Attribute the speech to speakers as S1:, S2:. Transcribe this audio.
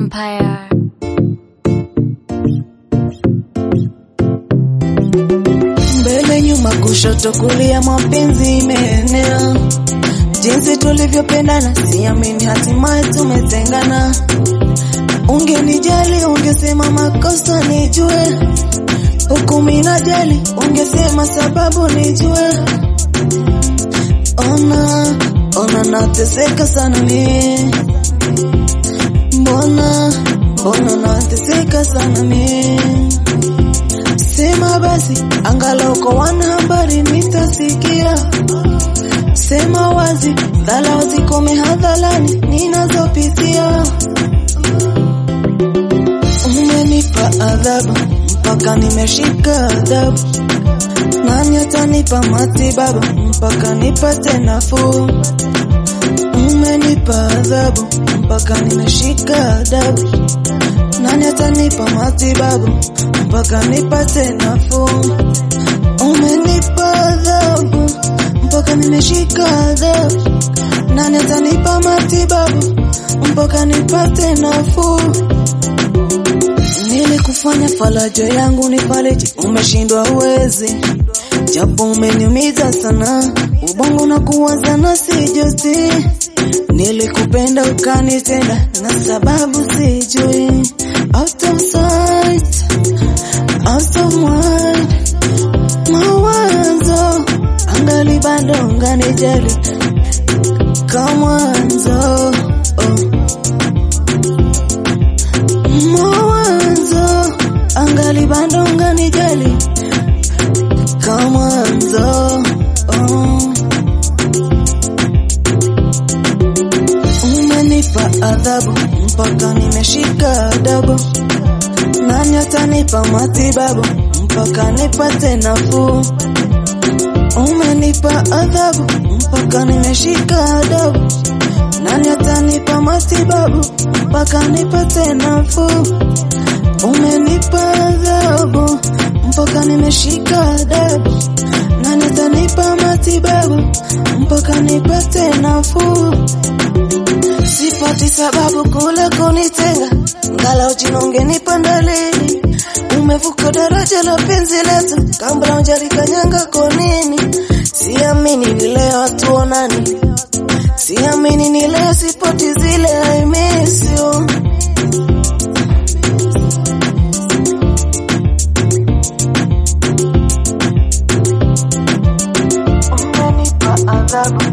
S1: Empire.
S2: mbele nyuma kushoto kulia mapenzi imeenea jinsi tulivyopendana siamini hatimaye tumetengana ungenijali ungesema makosa nijue huku minajali ungesema sababu nijue ona ona nateseka sana mie mbona mbona nateseka sana mie Sema basi, angalau kwa wanahabari nitasikia. Sema wazi, dhala zikome hadharani ninazopitia. Umenipa adhabu mpaka nimeshika adabu. Nani atanipa matibabu mpaka nipate nafuu? Umenipa adhabu mpaka nimeshika adabu. Nani atanipa matibabu mpaka nipate nafuu? Umenipa adhabu mpaka nimeshika adabu. Nani atanipa matibabu mpaka nipate nafuu? Nilikufanya faraja yangu ni fariji, umeshindwa uwezi, japo umeniumiza sana, ubongo na kuwaza na sijuti. Nilikupenda ukanitenda na sababu sijui, out of sight, out of mind, mawazo angali bado unganijali kama mwanzo oh. mawazo angali bado unganijali kama mwanzo oh. Umenipa adhabu mpaka nimeshika adabu. Nani atanipa matibabu mpaka nipate nafuu? Umenipa adhabu mpaka nimeshika adabu. Nani atanipa matibabu mpaka nipate nafuu? Umenipa adhabu mpaka nimeshika adabu. Nani atanipa matibabu mpaka nipate nafuu? Sipati sababu kule kunitenga, ngala jina ungenipa dalili. Umevuka daraja la penzi letu, kabla hujalikanyanga kwa nini? Siamini ni leo hatuonani, siamini ni leo sipati zile I miss you. Umenipa adhabu